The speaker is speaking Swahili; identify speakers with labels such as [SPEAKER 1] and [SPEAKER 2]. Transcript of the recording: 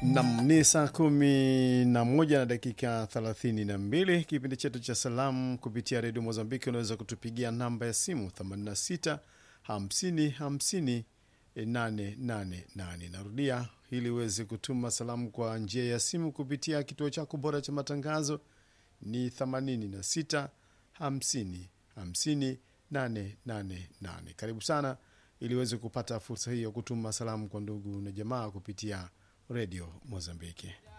[SPEAKER 1] Nam ni saa kumi na moja na dakika thelathini na mbili. Kipindi chetu cha salamu kupitia redio Mozambiki, unaweza kutupigia namba ya simu 86 50 50 888. Narudia ili uweze kutuma salamu kwa njia ya simu kupitia kituo chako bora cha matangazo ni 86 50 50 888. Karibu sana ili uweze kupata fursa hii ya kutuma salamu kwa ndugu na jamaa kupitia redio Mozambiki.